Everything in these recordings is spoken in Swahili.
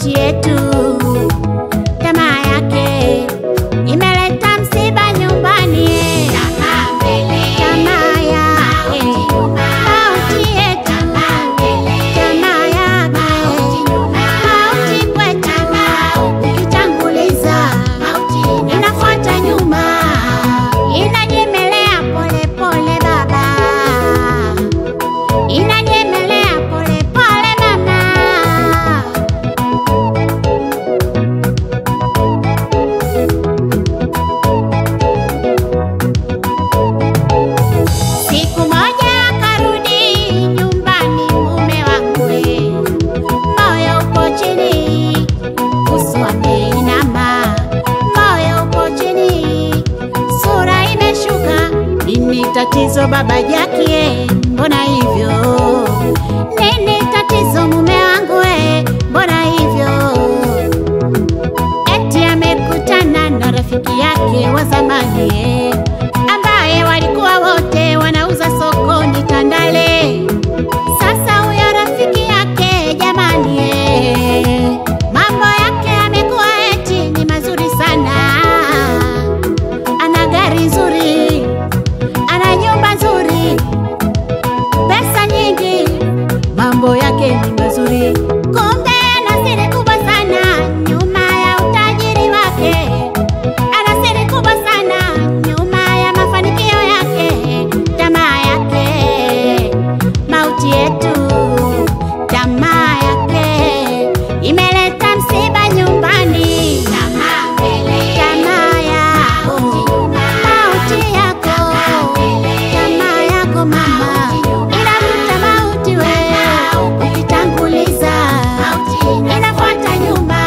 mauti yetu. Tamaa yake imeleta msiba nyumbani. Tamaa yake mauti yetu. Tamaa yake mauti kwetu. Ikitanguliza inafuata nyuma, inanyemelea pole pole baba, inanyemelea pole pole mama. Siku moja akarudi nyumbani mume wakwe, moyo upo chini, uso ameinama, moyo upo chini, sura imeshuka. Nini tatizo baba Jakie, mbona hivyo? Nini tatizo mume wangu we, mbona hivyo? eti amekutana na rafiki yake wa zamani eh, ambaye walikuwa wote wanauza sokoni Tandale. Sasa huyo rafiki yake jamani, eh, mambo yake amekuwa eti ni mazuri sana, ana gari nzuri, ana nyumba nzuri, pesa nyingi, mambo yake ni mazuri. Kumbe ana siri kubwa sana nyuma ya utajiri wake, ana siri kubwa sana nyuma ya mafanikio yake. Tamaa yake mauti yetu, tamaa yake imeleta msiba nyumbani. Tamaa yako mauti yako, tamaa yako mama inavuta mauti wewe, ukitanguliza inafuata nyuma.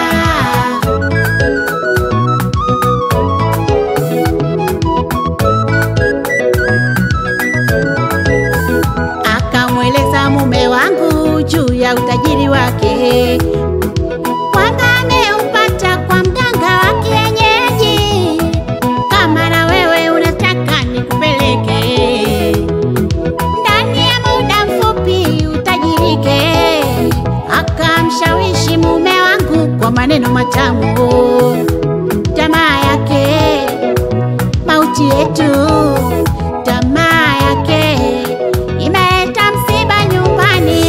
Akamweleza mume wangu juu ya utajiri wake kwamba ameupata kwa mganga wa kienyeji. Kama na wewe unataka nikupeleke ndani ya muda mfupi utajirike. Akamshawishi mume wangu kwa maneno matamu, tamaa yake mauti yetu, tamaa yake imeleta msiba nyumbani.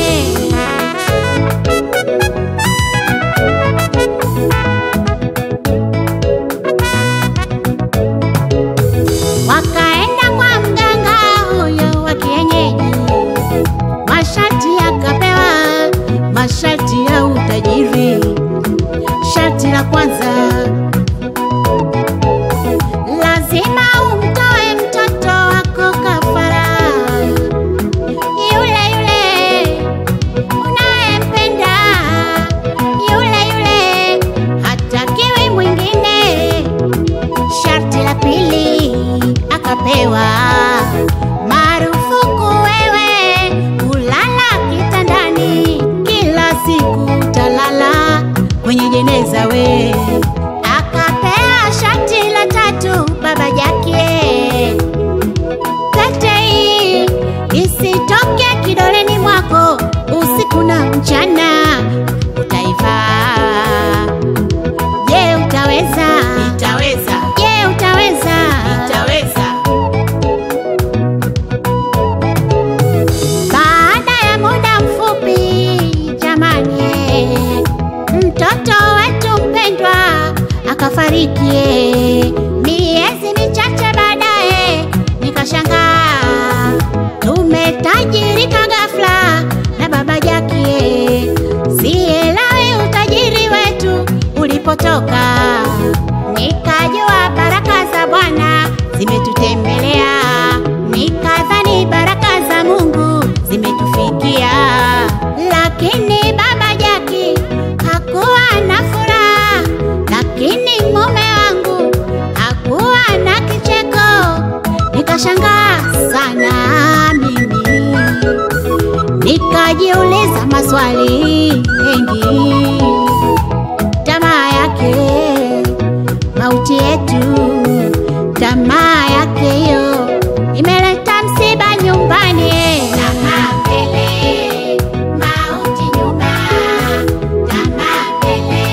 Wakaenda kwa mganga huyo wa kienyeji, masharti akapewa, masharti ya utajiri. Sharti la kwanza, lazima umtoe mtoto wako kafara, yule yule unayempenda, yule yule, hatakiwi mwingine. Sharti la pili akapewa marufuku wewe kulala kitandani, kila siku utalala kwenye jeneza we. Akapewa sharti la tatu baba Jakie, pete hii isitoke kidoleni mwako usiku na mchana, utaivaa. Je, utaweza? Nitaweza, Je, utaweza? nitaweza. Baada ya muda mfupi, jamani, eh, mtoto wetu mpendwa akafariki. eh. Miezi michache baadaye, nikashangaa tumetajirika ghafla na baba Jakie. Sielewi utajiri wetu ulipotoka, nikajua baraka za Bwana zimetutembelea, nikadhani baraka za Mungu zimetufikia, lakini baba Jaki hakuwa na furaha, lakini mume wangu hakuwa na kicheko. Nikashangaa sana mimi, nikajiuliza maswali mengi. Tamaa yake mauti yetu, tamaa yake hiyo imeleta msiba nyumbani. Tamaa mbele, mauti nyuma. Tamaa mbele,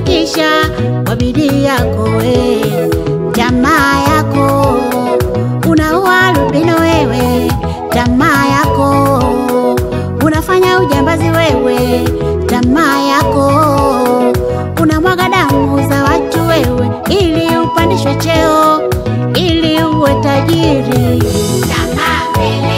unafanikisha kwa bidii yako we, tamaa yako unaua albino wewe, tamaa yako unafanya ujambazi wewe, tamaa yako unamwaga damu za watu wewe, ili upandishwe cheo, ili uwe tajiri. Tamaa mbele